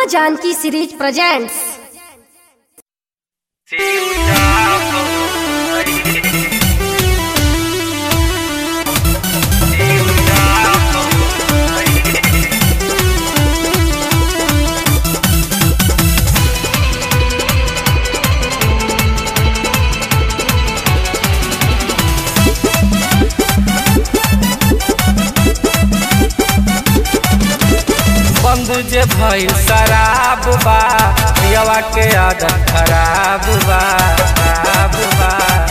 Janaki series presents बंद जे भइल शराब बा पियवा के आदत खराब बा खराब बा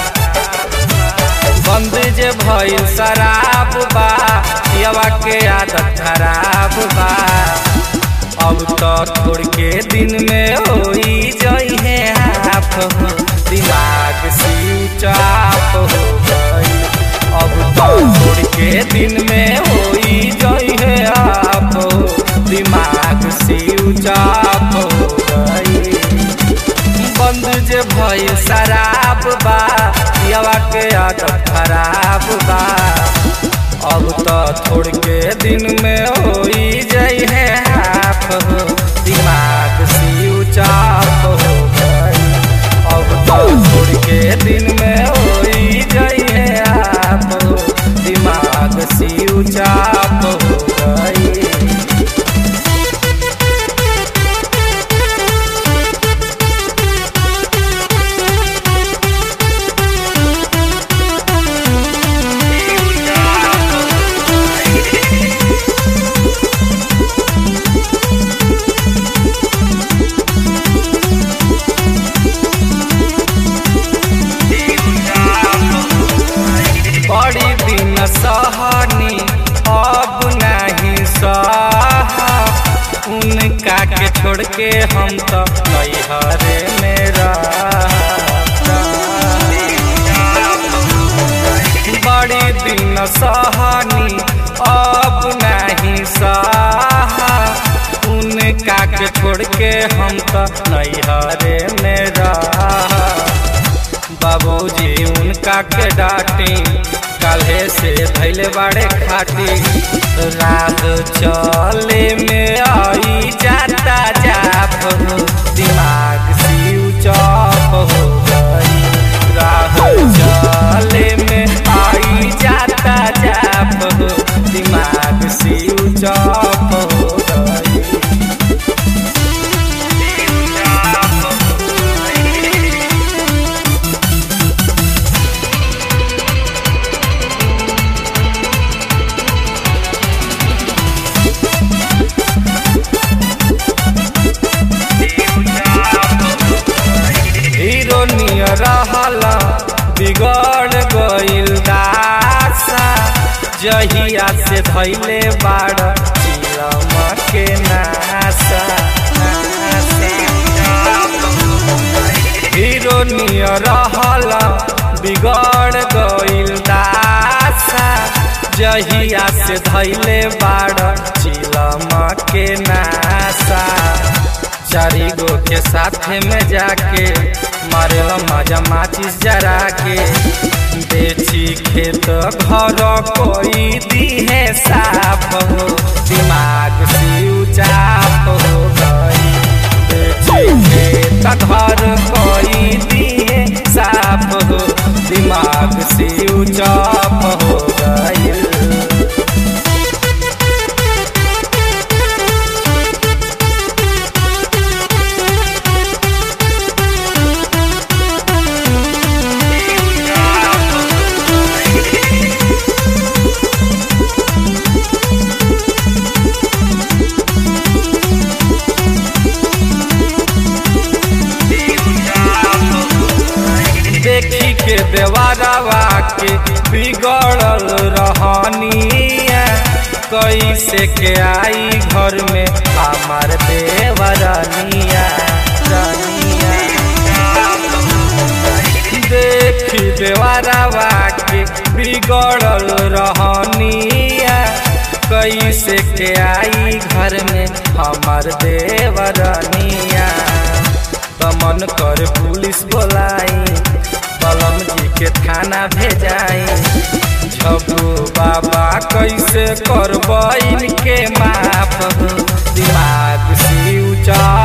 बंद जे भइल शराब बा पियवा के आदत खराब बा अब तो छोड़ के दिन में होई जइहे हाफ हो दिमाग स्विच ऑफ हो गई अब तो छोड़ के दिन में होई जइहे हाफ हो दिमाग स्विच ऑफ हो गई बंद जे भइल शराब बा पियवा के आदत खराब बा अब तो छोड़ के दिन में होई जाइ है हाफ हो दिमाग स्विच ऑफ हो गई अब तो छोड़ के दिन में होई जाइ है हाफ हो दिमाग स्विच ऑफ हो गई बड़ी दिन सहनी अब नहीं सह उनका के छोड़ के हम तो नैहरे में रह बड़ी दिन सहनी अब नहीं सह उनका के छोड़ के हम तो नैहरे में रह बाबूजी उनका के डांटी काल्हे से धैले बाड़े खाटी रात चले में आई जाता जाप हो दिमाग स्विच ऑफ हो गई राह चले में आई जाता जाप हो दिमाग स्विच ऑफ हो गई हीरो नियर रहला बिगड़ गइल दासा जहिया से धैले बाड़ चिलम के नासा हीरो नियर रहला बिगड़ गइल दासा जहिया से धैले बाड़ चिलम के नासा चारी गो के साथ में जाके मारे मजा माचिस जरा के बेची खेत घर कोई दी है साफ हो दिमाग स्विच ऑफ हो गई बेची खेत घर कोई दी है साफ हो दिमाग स्विच ऑफ हो गई देखी के देवारावा के बिगड़ल रहनिया कैसे के आई घर में हमार देवरनिया रनिया देखी देवारावा के बिगड़ल रहनिया कैसे के आई घर में हमार देवरनिया मन कर पुलिस बोलाई कलम जी के थाना भेजाई झबू बाबा कैसे करब इनके माफ हो दिमाग से ऊंचा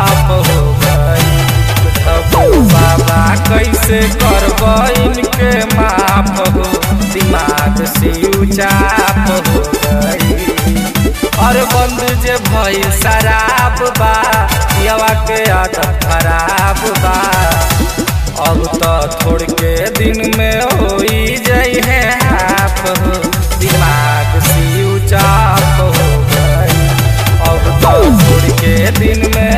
चाप हो गई और बंद जे भई शराब बा यवा के आदत खराब बा अब तो थोड़ के दिन में होई जाई है हाफ हो दिमाग सी चाप हो गई अब तो थोड़ के दिन में